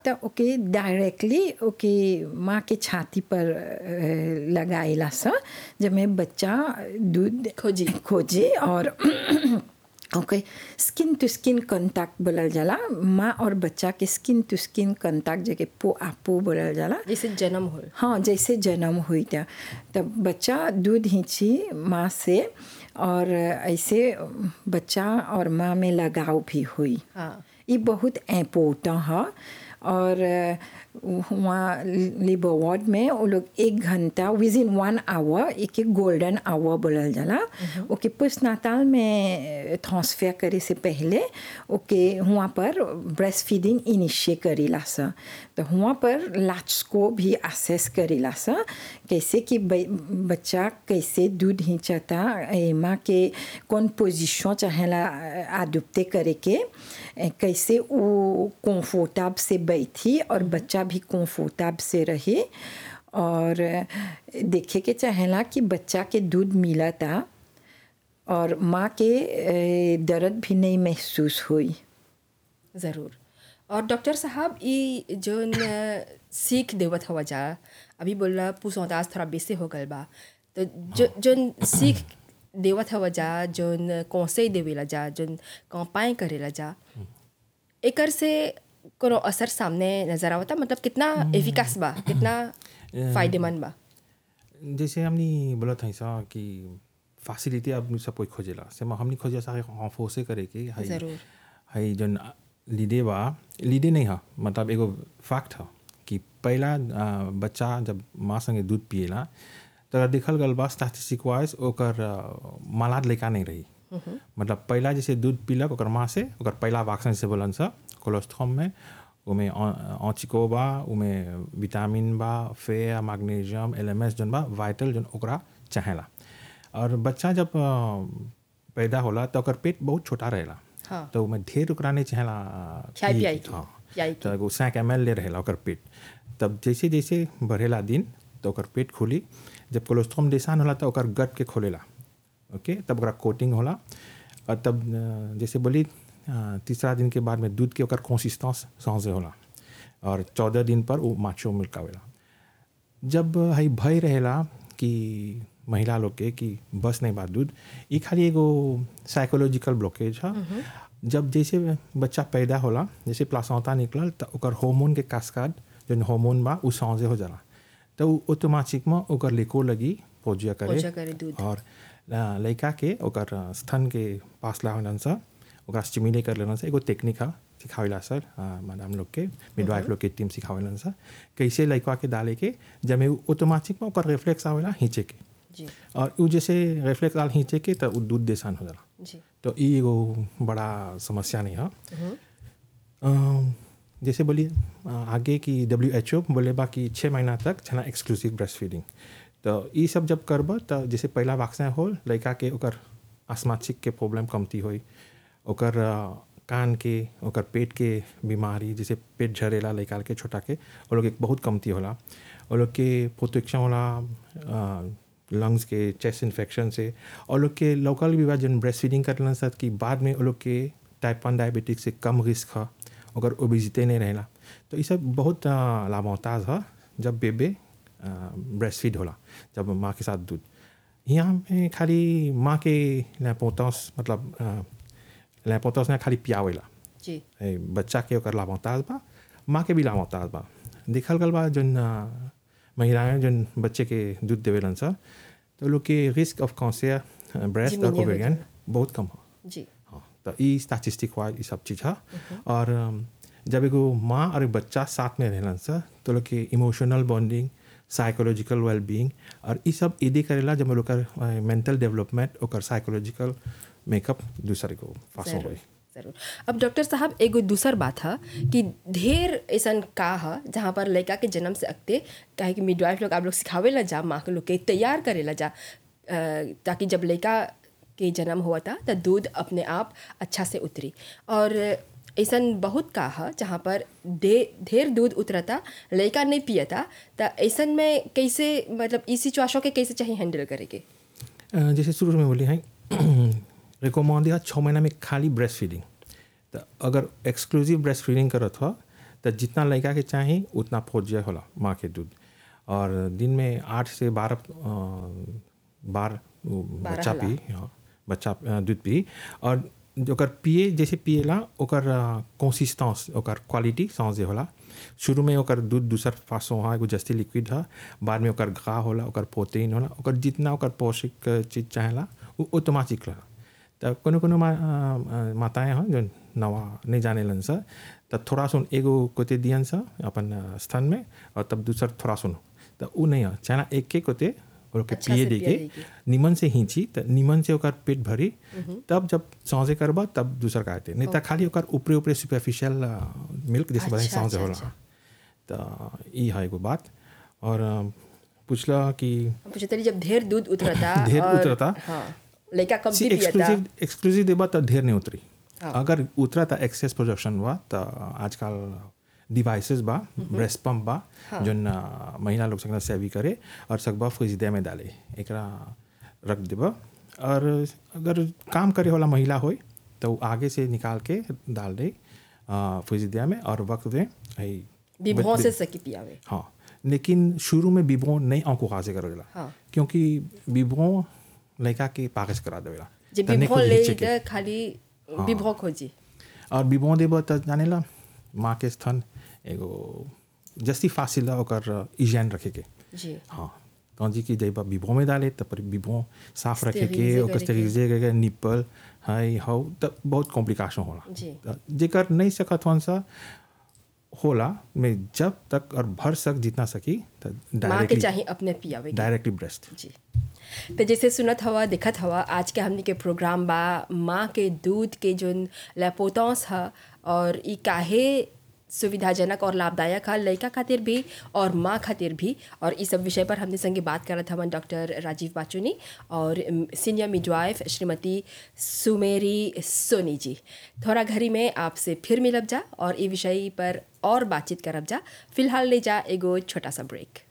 त ओके डायरेक्टली ओके माँ के छाती पर अ, लगाइला स जमे बच्चा दूध खोजी। खोजे और okay skin to skin contact बोलल जाला माँ और बच्चा के स्किन टू स्किन कांटेक्ट जके पो आपो बोलल जाला जैसे जन्म हो हाँ जैसे जन्म हुई था तब बच्चा दूध हिंची माँ से और ऐसे बच्चा और माँ में लगाव भी हुई हाँ ये बहुत इम्पोर्टेंट है और वहाँ लिबो वार्ड में वो लोग एक घंटा विद इन वन आवर एक एक गोल्डन आवर बोलल जाला ओके पोस्ट नाताल में ट्रांसफर करे से पहले ओके वहाँ पर ब्रेस्ट फीडिंग इनिशिएट करेला सा तो वहाँ पर लाच को भी असेस करेला सा कैसे कि ब- बच्चा कैसे दूध हिंचता ए, माँ के कौन पोजिशन चाहेला आदुप्ते करे के ए, कैसे वो कंफर्टेबल से बैठी और बच्चा भी कंफर्टेबल से रहे और देखे के चाहेला कि बच्चा के दूध मिलता और माँ के ए, दर्द भी नहीं महसूस हुई ज़रूर और डॉक्टर साहब ई जोन अ, सीख देवत हवा जा अभी बोला पुसौताज थोड़ा बेसे हो गल बा तो जो जोन सीख देवत हवा जा जोन कौसे देवेला जा जोन कौपाएँ करेला जा एकर से कोनो असर सामने नजर आवता मतलब कितना एफिकास बा कितना फायदेमंद बा जैसे हमने बोला था ऐसा कि फैसिलिटी अब सब कोई खोजेला से हमने खोजे सारे फोर्से करे के हाई जरूर। हाई जन लीडे बा लीडे नहीं है मतलब एगो फैक्ट है कि पहला आ, बच्चा जब माँ संगे दूध पिएला तो देखल गल बा स्टैटिस्टिक वाइज ओकर आ, मालाद लड़का नहीं रही मतलब पहला जैसे दूध पीलक ओकर माँ से ओकर पहला वैक्सीन से बोलन सा कोलोस्ट्रॉम में उमें ऑचिको बा उमें विटामिन बा फेयर मैग्नीशियम एलएमएस जन बा वाइटल जन ओकरा चाहेला और बच्चा जब आ, पैदा होला तो ओकर पेट बहुत छोटा रहेला हाँ। तो उमें ढेर ओकरा नहीं चाहेला खियाई पिए पियाई के। के, हाँ पियाई के। तो एगो सैक एम एल ले रहेला ओकर पेट तब जैसे जैसे बढ़ेला दिन तो ओकर पेट खुली जब कोलेस्ट्रॉम डेसान होला तो ओकर गट के खोलेला ओके तब ओकरा कोटिंग होला और तब अ, जैसे बोली अ, तीसरा दिन के बाद में दूध के ओकर कंसिस्टेंस सहजे होला और चौदह दिन पर वो माचो मिल्क आवेला जब हई भय रहेला कि महिला लोग के कि बस नहीं बात दूध ये खाली एगो साइकोलॉजिकल ब्लॉकेज है जब जैसे बच्चा पैदा होला जैसे प्लासौता निकलल तो ओकर हार्मोन के कास्काड जो हार्मोन बा उ सहजे हो जाला तो उ ऑटोमेटिक में ओकर लेको लगी पोजिया करे पोजिया करे दूध। और अ, लड़का के ओकर अ, स्तन के पास ला होलन सा ओकरा स्टिमुलेट कर लेलन सा एगो टेक्निक है सिखावेला सर मैडम लोग के मिडवाइफ लोग के टीम सिखावेलन सा कैसे लड़का के डाले के जब में ऑटोमेटिक में ओकर रिफ्लेक्स आवेला हिंचे के जी और उ जैसे रिफ्लेक्स डाल हिंचे के तो उ दूध देसान हो जाला जी तो ई एगो बड़ा समस्या नहीं है अम, जैसे बोलिए अ, आगे की डब्ल्यू एच ओ बोले बा कि छः महीना तक छना एक्सक्लूसिव ब्रेस्ट फीडिंग तो ई सब जब करब तो जैसे पहला वैक्सीन हो लड़का के ओकर आसमाचिक के प्रॉब्लम कमती होई ओकर अ, कान के ओकर पेट के बीमारी जैसे पेट झरेला लड़का के छोटा के वो लोग के बहुत कमती होला वो लोग के प्रोटेक्शन होला अ, लंग्स के चेस्ट इन्फेक्शन से और लोग के लोकल भी बा जन ब्रेस्ट फीडिंग करलन सर कि बाद में वो लोग के टाइप वन डायबिटिक से कम रिस्क है अगर ओबिजिते नहीं रहेला तो ये सब बहुत अ, लाभोताज है जब बेबे ब्रेस्ट फीड होला जब माँ के साथ दूध यहाँ में खाली माँ के लैपोतस मतलब लैपोतस ने खाली पियावेला जी ए, बच्चा के ओकर लाभोताज बा माँ के भी लाभोताज बा देखल गल बा जन अ, महिलाएं जन बच्चे के दूध देवेलन सर तो लोग के रिस्क ऑफ कॉन्सियर ब्रेस्ट और Diminuye हो ओवेरियन बहुत कम है जी हाँ तो ई स्टैटिस्टिक वाइज ये सब चीज़ है और अम, जब एगो माँ और एक बच्चा साथ में रहलन सर तो लोग के इमोशनल बॉन्डिंग साइकोलॉजिकल वेलबींग और ये सब इदे करेला जब लोग का मेंटल डेवलपमेंट और साइकोलॉजिकल मेकअप दूसरे को फासो जरूर होई जरूर अब डॉक्टर साहब एगो दूसर बात है कि ढेर ऐसा का है जहाँ पर लड़का के जन्म से अगते काहे कि मिडवाइफ लोग आप लोग सिखावे ला जा माँ के लोग के तैयार करे ला जा अ, ताकि जब लड़का के जन्म हुआ था तो दूध अपने आप अच्छा से उतरी और ऐसा बहुत का है जहाँ पर दे ढेर दूध उतरता लड़का नहीं पियता तो ऐसा में कैसे मतलब इस सिचुएशन के कैसे चाहिए हैंडल करे के अ, जैसे शुरू में बोली हैं रिकमेंड है छः महीना में खाली ब्रेस्ट फीडिंग तो अगर एक्सक्लूसिव ब्रेस्ट फीडिंग करत हो तो जितना लड़का के चाही उतना फोजिया होला माँ के दूध और दिन में आठ से बारह अ, बार उ बच्चा होला। पी हाँ, बच्चा अ, दूध पी और ओकर पिए जैसे पिएला ओकर कंसिस्टेंस ओकर क्वालिटी समझे होला शुरू में ओकर दूध दूसर फासों हा एगो जस्ती लिक्विड हा बाद में ओकर घा होला ओकर प्रोटीन होला ओकर जितना ओकर पौष्टिक चीज चाहेला वो ऑटोमेटिक रहा त कोनो कोनो मा, अ, अ, माताएं हैं जो नवा नहीं जाने लन सा त थोड़ा सुन एगो कोते दियन सा अपन अ, स्तन में और तब दूसर थोड़ा सुन त उ नहीं है चाहे एक के कोते और के अच्छा पिए से दे पिए के देके। निमन से हिंची त निमन से ओकर पेट भरी तब जब सौजे करबा तब दूसर खाते नहीं त खाली ओकर ऊपरे ऊपरे सुपरफिशियल मिल्क जैसे बताई अच्छा, सौजे अच्छा, होला त ई है एगो बात और अ, पूछला कि हम पूछे तरी जब ढेर दूध उतरता ढेर और- उतरता। हाँ लड़का कम सी भी पियता एक्सक्लूसिव एक्सक्लूसिव देबा त ढेर नहीं उतरी हाँ। अगर उतरा त एक्सेस प्रोडक्शन बा त आजकल डिवाइसेस बा ब्रेस्ट पंप बा जोन अ, महिला लोग सकना सेवी करे और सकबा फ्रिजदे में डाले एकरा रख देबा और अगर काम करे वाला महिला होय तो वो आगे से निकाल के डाल दे फ्रिजदिया में और वक्त दे आई विभों से सकी पियावे हाँ लेकिन शुरू में बिबो नहीं आंखों खासे करेला हाँ। क्योंकि बिबो लड़का के पाकस करा देवेला जे तन्ने विभों खुद ले हिचे के। इधर खाली विभों खोजी और बिबो देबो त जानेला माँ के स्तन एगो जस्ती फासिला ओकर इजैन रखे के जी हाँ तो जी की जब बिबो में डाले तब पर बिबो साफ रखे के Sterilize ओकर करे के। स्टेरिलाइजे करके निप्पल हाई हाउ तब बहुत कॉम्प्लिकेशन होला जी। त जेकर नहीं सकत हन सा होला में जब तक और भर सक जितना सकी त माँ के डायरेक्टली चाहिए अपने पियावे के। डायरेक्टली ब्रेस्ट जी तो जैसे सुनत हवा देखत हवा आज के हमनी के प्रोग्राम बा माँ के दूध के जोन लेपोतौस ह और ई काहे सुविधाजनक और लाभदायक है लड़का खातिर भी और माँ खातिर भी और इस सब विषय पर हमने संगे बात करत हवन डॉक्टर राजीव बाचुनी और सीनियर मिडवाइफ श्रीमती सुमेरी सोनी जी थोड़ा घड़ी में आपसे फिर मिलब जा और ई विषय पर और बातचीत करब जा फिलहाल ले जा एगो छोटा सा ब्रेक